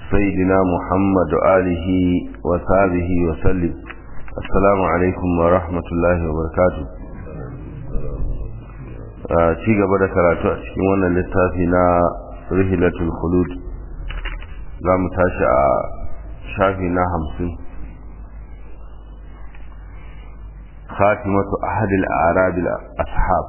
سيدنا محمد وآله وصحبه وسلم السلام عليكم ورحمة الله وبركاته ci gaba da karatu a cikin wannan littafi na rihilatul khulud za mu tashi a shafi na hamsin خاتمة أحد الأعراب الأصحاب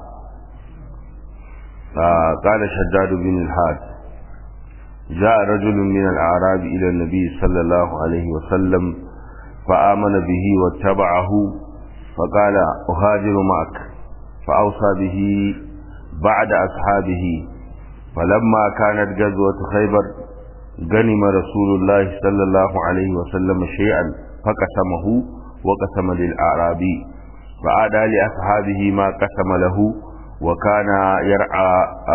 قال شداد بن الحاد جاء رجل من الأعراب إلى النبي صلى الله عليه وسلم فآمن به واتبعه فقال أهاجر معك فأوصى به بعد أصحابه فلما كانت غزوة خيبر غنم رسول الله صلى الله عليه وسلم شيئا فقسمه وقسم للأعرابي فعاد لأصحابه ما قسم له وكان يرعى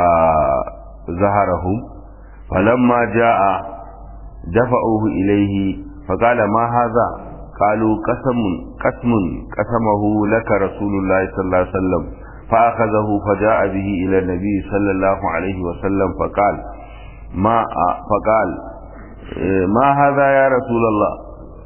زهرهم فلما جاء دفعوه إليه فقال ما هذا قالوا قسم قسم قسمه لك رسول الله صلى الله عليه وسلم فأخذه فجاء به إلى النبي صلى الله عليه وسلم فقال ما فقال ما هذا يا رسول الله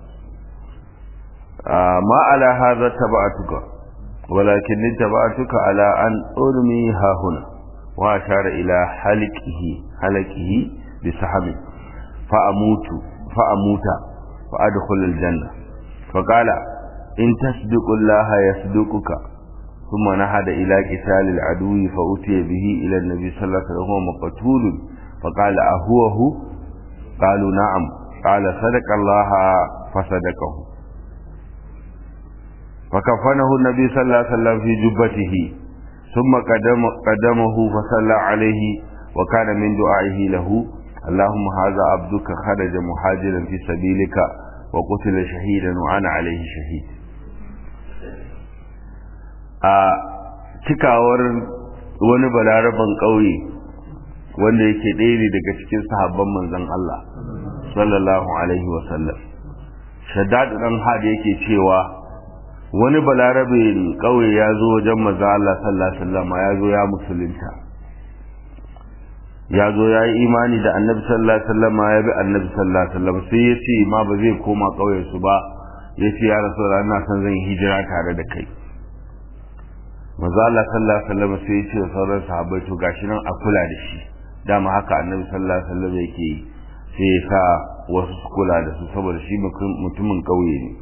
ما على هذا تبعتك ولكن تبعتك على أن أرمي ها هنا وأشار إلى حلقه حلقه بسحب فأموت فأموت فأدخل الجنة فقال إن تصدق الله يصدقك ثم نهد إلى قتال العدو فأتي به إلى النبي صلى الله عليه وسلم وهو مقتول فقال أهو هو قالوا نعم قال صدق الله فصدقه فكفنه النبي صلى الله عليه وسلم في جبته ثم قدم قدمه فصلى عليه وكان من دعائه له اللهم هذا عبدك خرج مهاجرا في سبيلك وقتل شهيدا وأنا عليه شهيد a cikawar wani balaraban ƙauye wanda yake ɗaya ne daga cikin sahabban manzon Allah sallallahu alaihi wasallam shaddad dan hada yake cewa wani balarabe ƙauye ya zo wajen manzon Allah sallallahu alaihi wasallam ya zo ya musulunta ya zo ya yi imani da annabi sallallahu alaihi wasallam ya bi annabi sallallahu alaihi wasallam sai ya ce ma ba zai koma ƙauyen su ba ya ce ya rasu ina son zan hijira tare da kai maza Allah sallallahu alaihi wasallam sai ya ce sauran sahabbai to gashi nan a kula da shi dama haka annabi sallallahu alaihi wasallam yake yi sai ya sa wasu su kula da su saboda shi mutumin ƙauye ne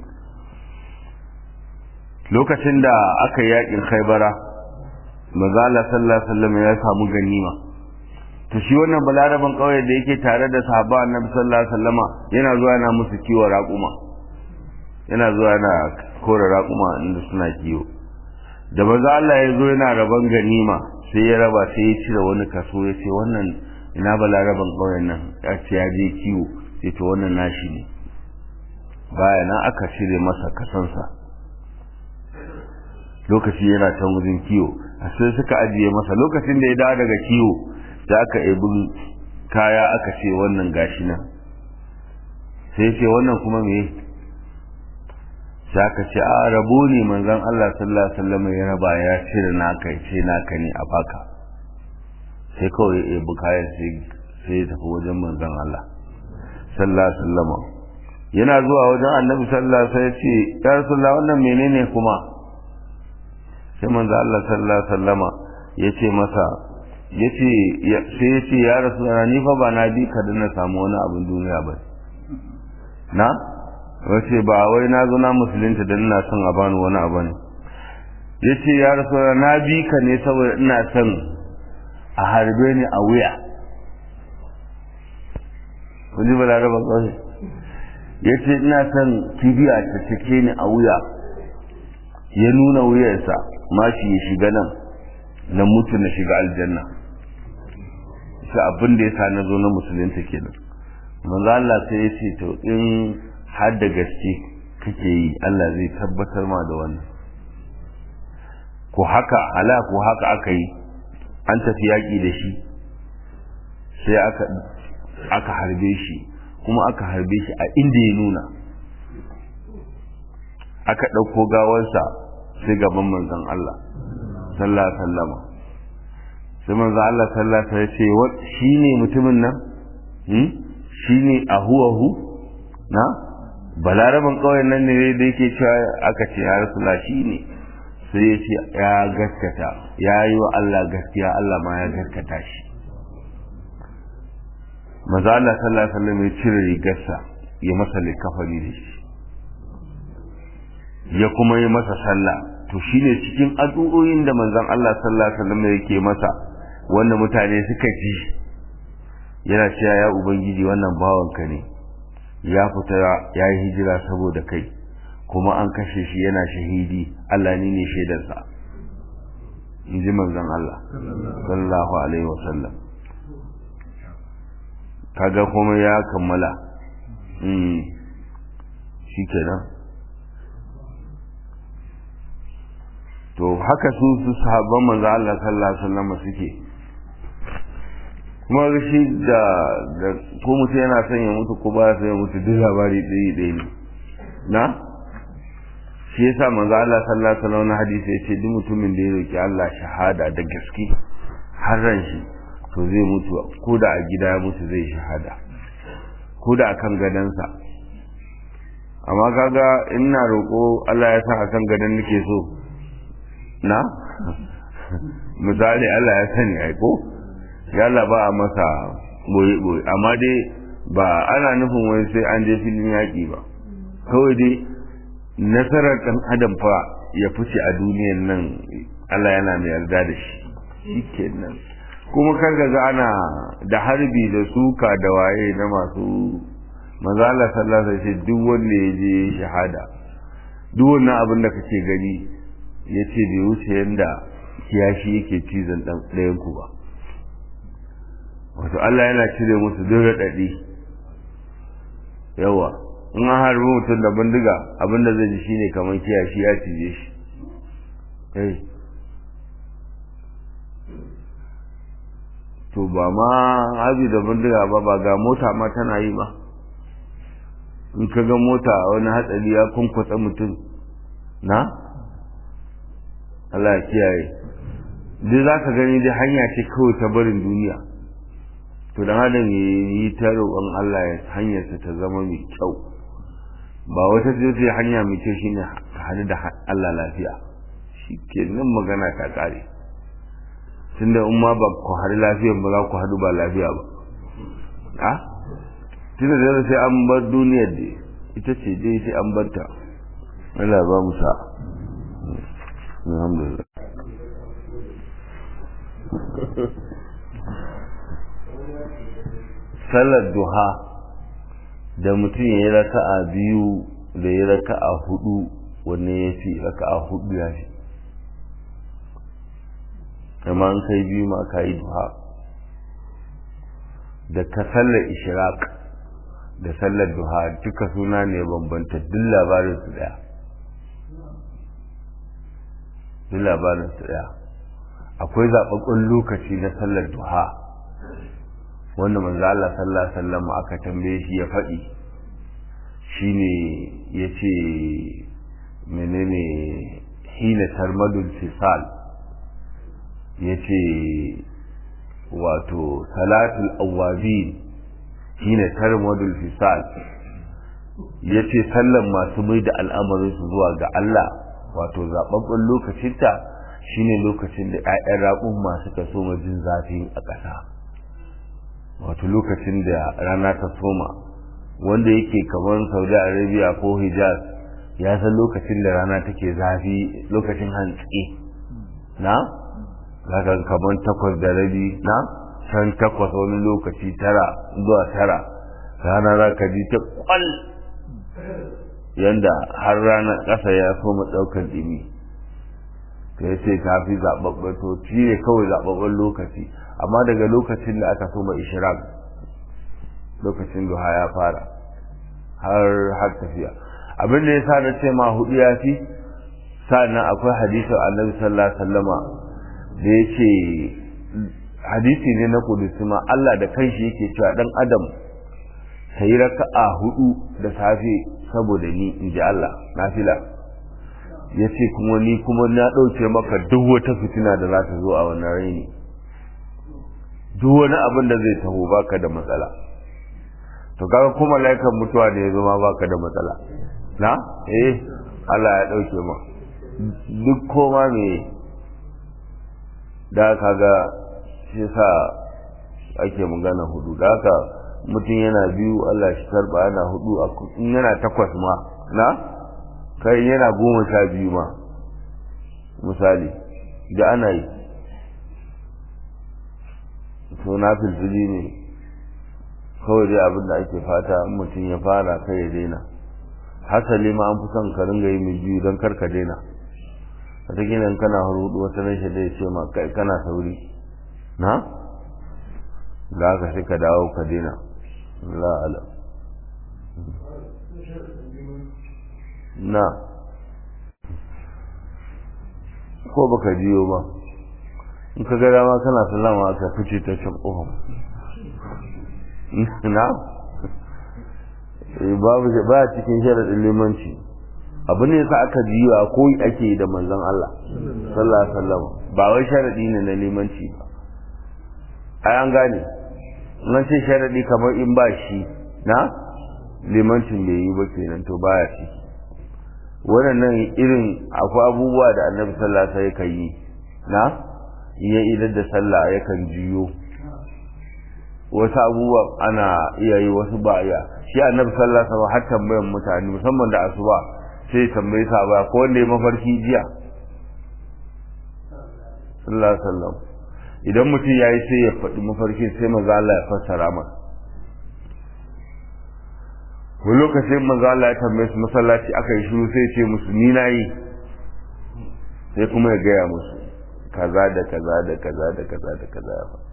lokacin da aka yi yakin khaibara maza Allah sallallahu alaihi wasallam ya samu ganima to shi wannan balaraban ƙauye da yake tare da sahaba annabi sallallahu alaihi wasallama yana zuwa yana musu kiwo raƙuma yana zuwa yana kore raƙuma inda suna kiwo da maza Allah ya zo yana rabon ganima sai ya raba sai ya cire wani kaso ya ce wannan ina balaraban ƙauyen nan ya ce ya je kiwo sai to wannan nashi ne baya nan aka cire masa kasansa lokaci yana can wajen kiwo a sai suka ajiye masa lokacin da ya dawo daga kiwo da aka ebi kaya aka ce wannan gashi nan sai ce wannan kuma me sai aka ce a rabo ne manzon Allah sallallahu alaihi wasallam ya raba ya cire naka ya ce naka ne a baka sai kawai ya ebi kayan sai sai ya tafi wajen manzon Allah sallallahu alaihi wasallam yana zuwa wajen annabi sallallahu alaihi wasallam ya ce ya rasulullah wannan menene kuma sai manzon Allah sallallahu alaihi wasallam ya ce masa ya ce sai ya ce ya rasu ni fa ba na bi ka da na samu wani abin duniya ba na wace ba wai na zo na musulunta da ina son a bani wani abu ne ya ce ya rasu na bi ka ne saboda ina son a harbe ni a wuya wani ba laraba kawai ya ce ina son kibiya ta cike ni a wuya ya nuna wuyarsa mashi ya shiga nan na mutu na shiga aljanna shi abin da ya sa na zo na musulunta kenan manzo Allah sai ya ce to in har da gaske kake yi Allah zai tabbatar ma da wannan ko haka ala ko haka aka yi an tafi yaƙi da shi sai aka aka harbe shi kuma aka harbe shi a inda ya nuna aka ɗauko gawarsa sai gaban manzon Allah sallallahu alaihi wasallam sai manzon Allah sallallahu alaihi wasallam ya ce shine mutumin nan hmm shine ahuwahu na balaraban kawai nan ne da yake cewa aka ce ya rasula shi ne sai ya ce ya gaskata ya yi wa Allah gaskiya Allah ma ya gaskata shi maza Allah sallallahu alaihi wasallam ya cire rigarsa ya masa likafani da shi ya kuma yi masa sallah to shine cikin addu'o'in da manzon Allah sallallahu alaihi wasallam yake masa wanda mutane suka ji yana cewa ya ubangiji wannan bawanka ne ya fita ya yi hijira saboda kai kuma an kashe shi yana shahidi Allah ne ne shaidarsa in ji manzon Allah sallallahu alaihi wasallam kaga kuma ya kammala shi kenan to haka su su sahabban manzo Allah sallallahu alaihi wasallam suke kuma shi da da ko mutum yana son ya mutu ko ba ya son ya mutu duk labari ɗaya ɗaya ne na shi yasa manzo Allah sallallahu alaihi wasallam hadisi yace duk mutumin da ya roki Allah shahada da gaske har ran shi to zai mutu ko da a gida ya mutu zai shahada ko da akan gadansa amma kaga ina roko Allah ya sa akan gadan nake so na misali Allah ya sani ai ko yalla ba a masa boye boye amma dai ba ana nufin wai sai an je filin yaƙi ba kawai dai nasarar ɗan adam fa ya fice a duniyan nan Allah yana mai yarda da shi shikenan kuma kar ga ana da harbi da suka da waye na masu manzo Allah sallallahu alaihi wasallam duk wanda ya je shahada duk wannan abin da kake gani yace bai wuce yanda kiyashi yake cizon dan ɗayan ku ba wato Allah yana cire musu duk raɗaɗi yawa in an harbi mutum da bindiga abinda zai ji shine kamar kiyashi ya cije shi to ba ma harbi da bindiga ba ba ga mota ma tana yi ba in ka ga mota wani hatsari ya kunkwatsa mutum na Allah ya kiyaye duk za ka gani dai hanya ce kawai ta barin duniya to dan adam ya yi ta roƙon Allah ya hanyarsa ta zama mai kyau ba wata jirgin hanya mai kyau shine ka hadu da Allah lafiya shi ke nan magana ta ƙare tunda in ma ba ku haɗu lafiyan ba za ku haɗu ba lafiya ba a tunda da sai an bar duniyar da ita ce dai sai an bar ta Allah ba mu sa alhamdulillah sallar duha da mutum ya yi raka'a biyu da ya raka'a hudu wanne ya fi raka'a hudu ya fi amma an kai biyu ma ka yi duha da ka sallar ishraq da sallar duha duka suna ne bambanta duk labarin su daya duk labarin su daya akwai zaɓaɓɓen lokaci na sallar duha wanda manzo Allah sallallahu alaihi wasallam aka tambaye shi ya faɗi shine yace menene hina tarmadul fisal yace wato salatul awabin hina tarmadul fisal yace sallan masu mai da al'amarin su zuwa ga Allah wato zababben lokacinta shine lokacin da ƴaƴan raƙun masu kaso jin zafi a ƙasa wato lokacin da rana ta soma wanda yake kamar saudi arabia ko hijaz ya san lokacin da rana take zafi lokacin hantsi na zaka kamar takwas da rabi na can takwas wani lokaci tara zuwa tara rana za ka ji ta kwal yanda har ranar ƙasa ya soma ɗaukar ɗimi ka yace ta fi zaɓaɓɓen to shi ne kawai zaɓaɓɓen lokaci amma daga lokacin da aka soma ishraq lokacin duha ya fara har har tafiya abin da ya sa na ce ma hudu ya fi sa'annan akwai hadisin annabi sallallahu alaihi wasallama da ya ce hadisi ne na kudusi ma Allah da kanshi yake cewa dan adam sai raka'a hudu da safe saboda ni in ji Allah nafila ya ce kuma ni kuma na ɗauke maka duk wata fitina da za ta zo a wannan raini duk wani abin da zai taho baka da matsala to kaga kuma laikan mutuwa da ya zama baka da matsala na eh Allah ya dauke ma duk koma me da kaga shi sa ake magana hudu da haka mutum yana biyu Allah shi karba yana hudu in yana takwas ma na kai yana goma sha biyu ma misali da ana yi to na filfili ne kawai dai abin da ake fata mutum ya fara kai ya daina hasali ma an fi son ka ringa yi mai biyu don karka daina wata ginin kana hurudu wata rashin da ya ce ma kai kana sauri na da aka sai ka dawo ka daina la'ala na ko baka jiyo ba in ka ga dama kana sallama aka fice ta can ƙofar na babu ba cikin sharaɗin limanci abu ne sa aka jiwa ko ake da manzon Allah sallallahu alaihi wasallam ba wai sharaɗi ne na limanci ba ai an gane nan ce sharaɗi kamar in ba shi na limancin bai yi ba kenan to baya shi waɗannan irin akwai abubuwa da annabi sallallahu alaihi wasallam yi na iya idar da sallah yakan jiyo wasu abubuwa ana iya yi wasu ba iya shi annabi sallallahu alaihi wasallam har tambayan mutane musamman da asuba sai tambayi sa ba ko wanda ya mafarki jiya sallallahu alaihi wasallam idan mutum yayi sai ya faɗi mafarkin sai maza Allah ya fassara masa wani lokacin maza Allah ya tambaye su masallaci aka yi shiru sai ce musu ni na yi sai kuma ya gaya musu kaza da kaza da kaza da kaza da kaza ya faɗi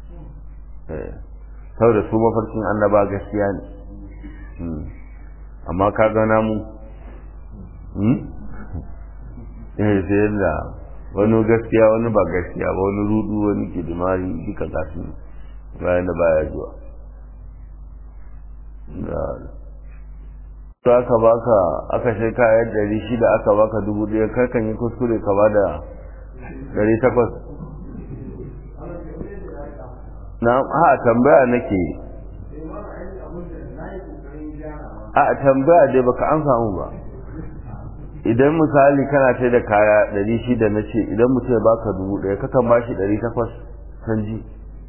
saboda su mafarkin annaba gaskiya ne amma ka gana mu eh sai yadda wani gaskiya wani ba gaskiya ba wani rudu wani kidimari duka gasu bayan da baya zuwa to aka baka aka sai kayan dari shida aka baka dubu ɗaya karkan yi kuskure ka ba da dari takwas na ha tambaya nake a tambaya dai baka an samu ba idan misali kana sai da kaya ɗari shida na ce idan mutum ya baka dubu ɗaya kakan ba shi ɗari takwas canji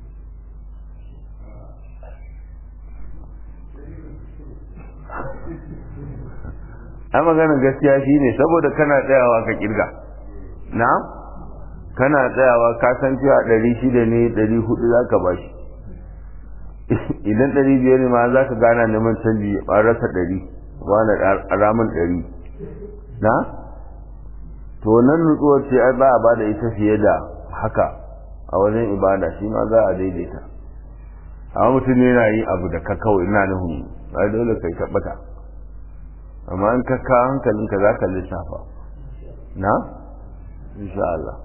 a maganin gaskiya shi ne saboda kana tsayawa ka kirga na kana tsayawa ka san cewa ɗari shida ne ɗari hudu za ka ba shi idan ɗari biyar ne ma za ka gana neman canji a rasa ɗari wani ramin ɗari na to nan nutsuwar ce ai ba a ba da ita fiye da haka a wajen ibada shi ma za a daidaita amma mutum ne yana yi abu da ka kawai ina nufin ai dole kai tabbata amma in ka ka hankalinka za ka lissafa na insha Allah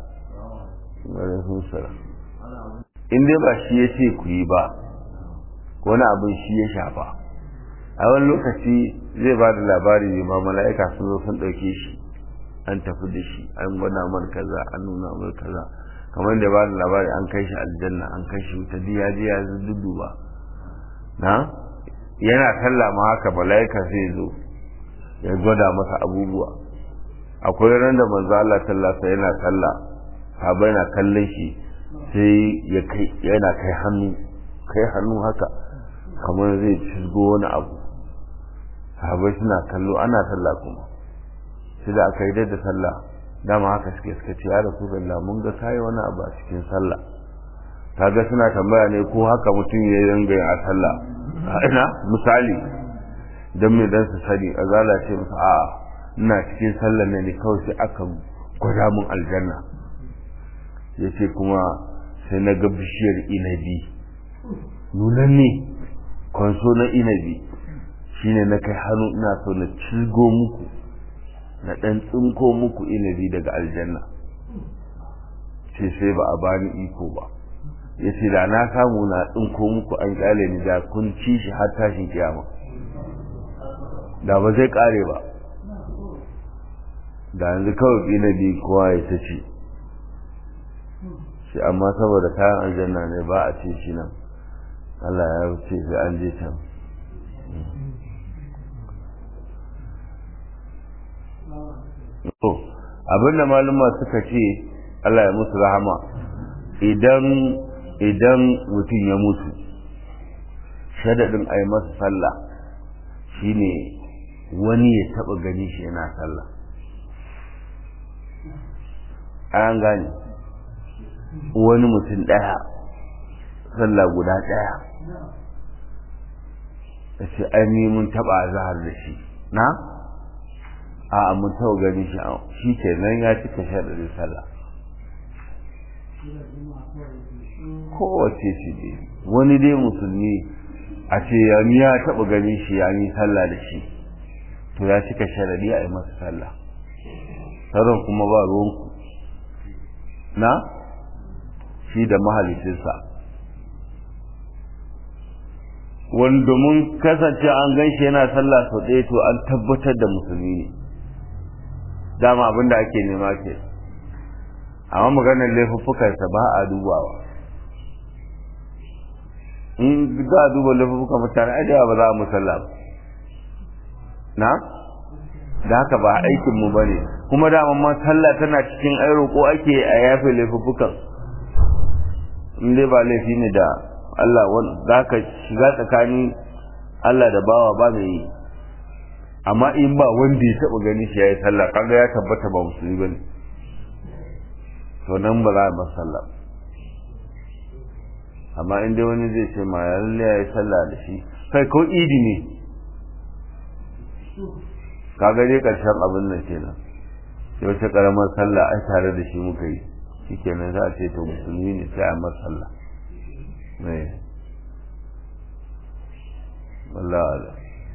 in dai ba shi ya ce ku yi ba wani abin shi ya shafa a wani lokaci zai ba da labari ne ma mala'ika sun zo sun ɗauke shi an tafi da shi an gwada mar kaza an nuna mar kaza kamar da ba da labari an kai shi aljanna an kai shi wuta diya diya dudu ba na yana sallah ma haka mala'ika zai zo ya gwada masa abubuwa akwai ran da manzo Allah sallallahu yana sallah sahabbai na kallon shi sai ya kai yana kai hannu kai hannu haka kamar zai cizgo wani abu sahabai suna kallo ana sallah kuma sai da aka yi da sallah dama haka suke suka ce ya rasu da mun ga kayi wani abu a cikin sallah kaga suna tambaya ne ko haka mutum ya yi yin a sallah ina misali don me dan su sani a zala ce musu a ina cikin sallah ne ne kawai sai aka gwada mun aljanna ya ce kuma sai na ga bishiyar inabi nunan ne kwanso na inabi shine na kai hannu ina so na cigo muku na ɗan tsinko muku inabi daga aljanna ce sai ba a bani iko ba ya ce da na samu na tsinko muku an kyale ni da kun ci shi har tashin kiyama da ba zai kare ba da yanzu kawai inabi kowa ya ta ce shi amma saboda kayan aljanna ne ba a ce shi nan Allah ya ce sai an je can to abinda maluma suka ce Allah ya musu rahama idan idan mutum ya mutu shadadin a yi masa sallah shine wani ya taba gani shi yana sallah an gane wani mutum ɗaya sallah guda ɗaya da ce ai mun taɓa zahar da shi na a mun taɓa gani shi shi ke nan ya cika shaɗarin sallah kowace shi ne wani dai musulmi a ce ya taɓa gani shi ya yi sallah da shi to ya cika sharaɗi a yi masa sallah sauran kuma ba ruwanku na shi da mahalicinsa wani domin kasance an gan shi yana sallah sau ɗaya to an tabbatar da musulmi ne dama abin da ake nema ke amma maganar laifuffukansa ba a dubawa in za a duba laifuffukan mutane a ba za a musalla ba na da haka ba aikinmu ba ne kuma dama ma sallah tana cikin ai roƙo ake a yafe laifuffukan in dai ba laifi ne da Allah za ka shiga tsakanin Allah da bawa ba mai yi amma in ba wanda ya taɓa gani shi ya yi sallah kaga ya tabbata ba musulmi ba ne to nan ba za a bar sallah amma in dai wani zai ce ma lalle ya yi sallah da shi kai ko idi ne kaga dai ƙarshen abin nan kenan yau ta ƙaramar sallah ai tare da shi muka yi shi kenan za a ce to musulmi ne sai a mar sallah mai wallah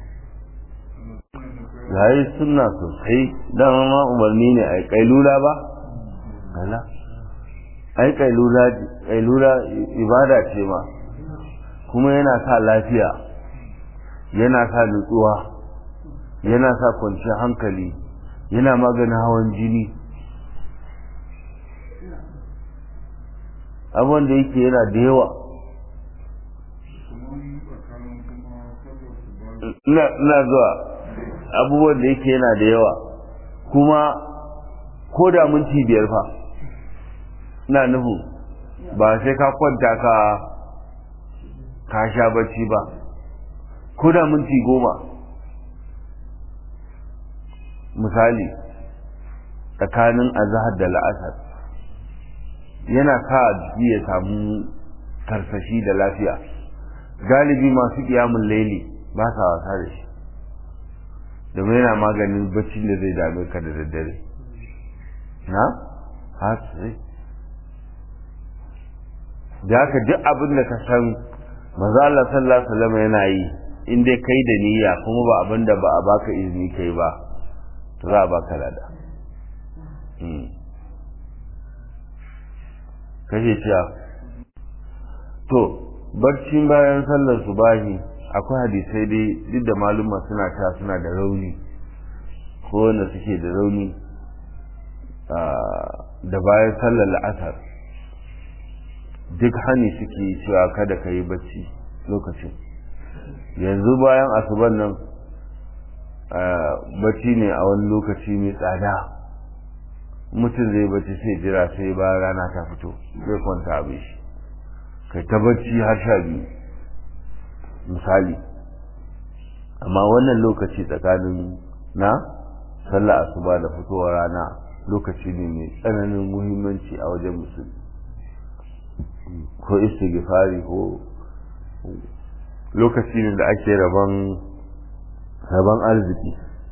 ya yi suna sosai dama ma umarni ne a kailula ba gala ai kailula ibada ce ma kuma yana sa lafiya yana sa nutsuwa yana sa kwanciyar hankali yana maganin hawan jini abubuwan da yake yana da yawa ina zuwa abubuwan da yake yana da yawa kuma ko da minti biyar fa ina nufu ba sai ka kwanta ka ka sha bacci ba ko da minti goma misali tsakanin azahar da la'asar yana sa jiki ya samu karsashi da lafiya galibi masu kiyamun laili ba sa wasa da shi domin yana maganin bacci da zai dame ka da daddare na? hatsi da haka duk abin da ka san maza Allah sallallahu alaihi wasallam yana yi in dai kai da niyya kuma ba abin da ba a baka izini kai ba to za a baka lada kashe ciya to barcin bayan sallar subahi akwai hadisai dai duk da maluma suna ta suna da rauni ko wanda suke da rauni da bayan sallar la'asar duk hani suke cewa kada ka yi bacci lokacin yanzu bayan asuban nan bacci ne a wani lokaci mai tsada mutum zai bacci sai jira sai bayan rana ta fito zai kwanta abin shi kai ta bacci har sha biyu misali amma wannan lokaci tsakanin na sallah asuba da fitowar rana lokaci ne mai tsananin muhimmanci a wajen musulmi ko istighfari ko lokaci ne da ake rabon rabon arziki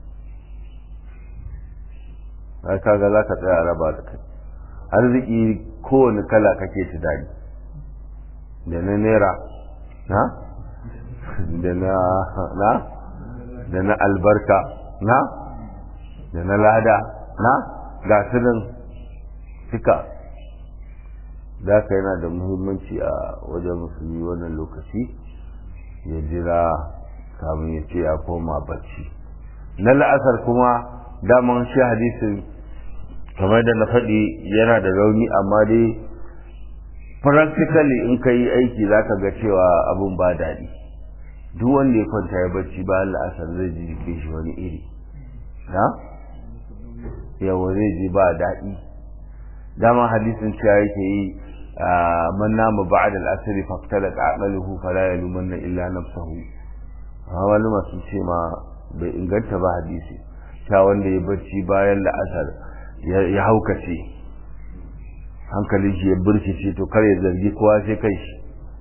ai kaga za ka tsaya a raba da kai arziki kowane kala kake tunani da na naira na da na na da na albarka na da na lada na ga nan suka da ka yana da muhimmanci a wajen musulmi wannan lokaci ya jira kamun ya ce ya koma bacci na la'asar kuma daman shi hadisin kamar da na faɗi yana da rauni amma dai practically in ka yi aiki za ka ga cewa abin ba daɗi duk wanda ya kwanta ya bacci bayan la'asar zai ji jikin shi wani iri na yawa zai ji ba daɗi dama hadisin cewa yake yi man nama ba'da al-asr faqtalat aqaluhu fala yalumanna illa nafsahu wani masu ce ma bai inganta ba hadisi ta wanda ya bacci bayan la'asar ya haukace hankalin shi ya burkice to kar ya zargi kowa sai kai shi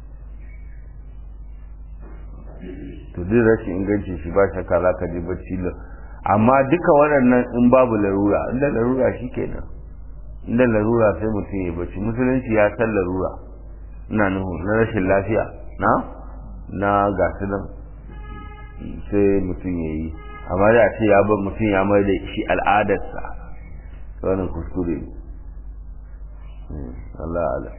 to duk rashin inganci shi ba shakka za ka je bacci amma duka waɗannan in babu larura inda larura shi kenan inda larura sai mutum ya bacci musulunci ya san larura ina nuhu na rashin lafiya na na gasu nan sai mutum ya yi amma da ce ya bar mutum ya mai da shi al'adarsa wannan kuskure ne Allah Allah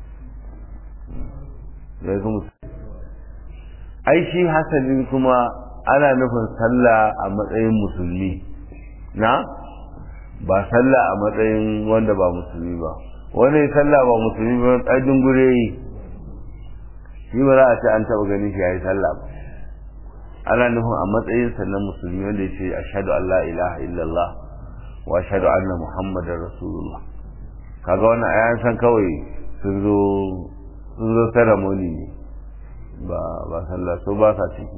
ya kuma ai shi hasalin kuma ana nufin sallah a matsayin musulmi na ba sallah a matsayin wanda ba musulmi ba wani sallah ba musulmi ba ɗajin gure yi shi ba za a ce an taɓa ganin shi ya yi sallah ba ana nufin a matsayin sannan musulmi wanda ya ce ashadu an la ilaha illallah wa ashadu anna muhammadar rasulullah kaga wannan ayan san kawai sun zo sun zo ceremony ne ba ba sallah so ba sa ciki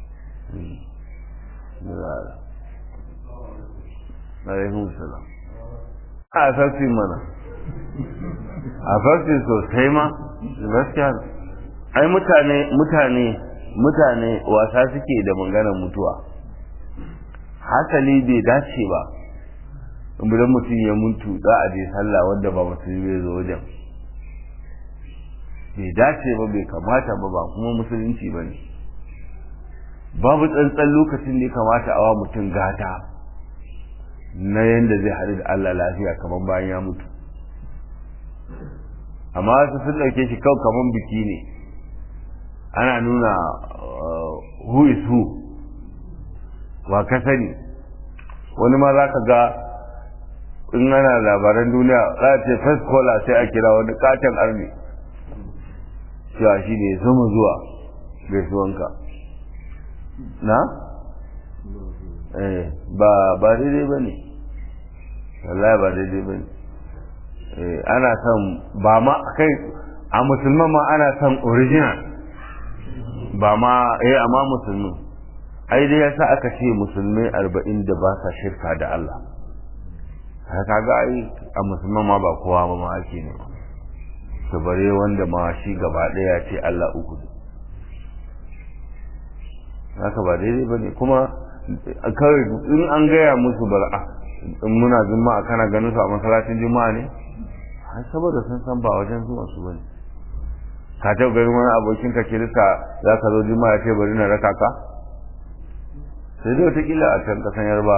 alaihun salam a sarfi mana a farfi sosai ma gaskiya ai mutane mutane mutane wasa suke da maganar mutuwa hasali bai dace ba idan mutum ya mutu za a je sallah wanda ba musulmi bai zo wajen bai dace ba bai kamata ba ba kuma musulunci ba ne babu tsantsan lokacin da ya kamata a wa mutum gata na yadda zai haɗu da Allah lafiya kamar bayan ya mutu amma wasu sun ɗauke shi kawai kamar biki ne ana nuna who is who wa ka sani wani ma za ka ga in ana labaran duniya za a ce first caller sai a kira wani katon army cewa shi ne zama zuwa gaisuwanka na? eh ba ba daidai ba ne wallahi ba daidai ba ne ana son ba ma kai a musulman ma ana son original ba ma eh amma musulmi ai dai yasa aka ce musulmai arba'in da ba sa shirka da Allah haka ga ai a musulman ma ba kowa ba ma ake ne to bare wanda ma shi gaba ɗaya ce Allah uku haka ba daidai ba ne kuma kawai in an gaya musu bara in muna juma'a kana ganin su a masallacin juma'a ne ai saboda sun san ba wajen zuwa su bane ka taɓa ganin wani abokin ka kirista za ka zo juma'a ce bari na raka ka sai dai wataƙila a can ƙasan yarba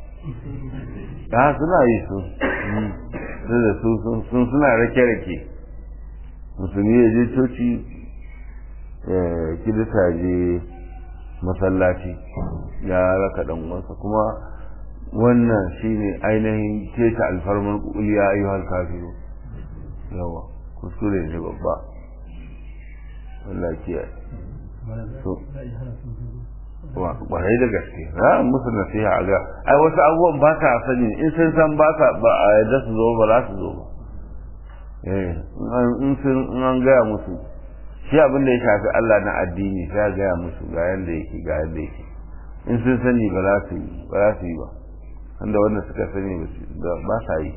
ya suna yi su su da su sun suna rake-rake musulmi ya je coci kirista je masallaci ya raka dan uwansa kuma wannan shine ainihin keta alfarmar kuliya ayyuhal kafiru yawa kuskure ne babba Allah kiyaye so kwarai da gaske za musu nasiha a ga ai wasu abubuwan ba sa sani in sun san ba sa ba a yadda su zo ba za su zo ba eh in sun an gaya musu shi abin da ya shafi Allah na addini sai ya gaya musu ga yanda yake ga yanda yake in sun sani ba za su yi ba za su yi ba wanda wanda suka sani ba sa yi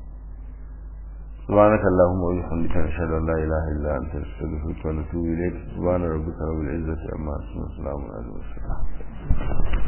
سبحانك اللهم وبحمدك نشهد ان لا اله الا انت نستغفرك ونتوب اليك سبحان ربك رب العزه عما يصفون وسلام على المرسلين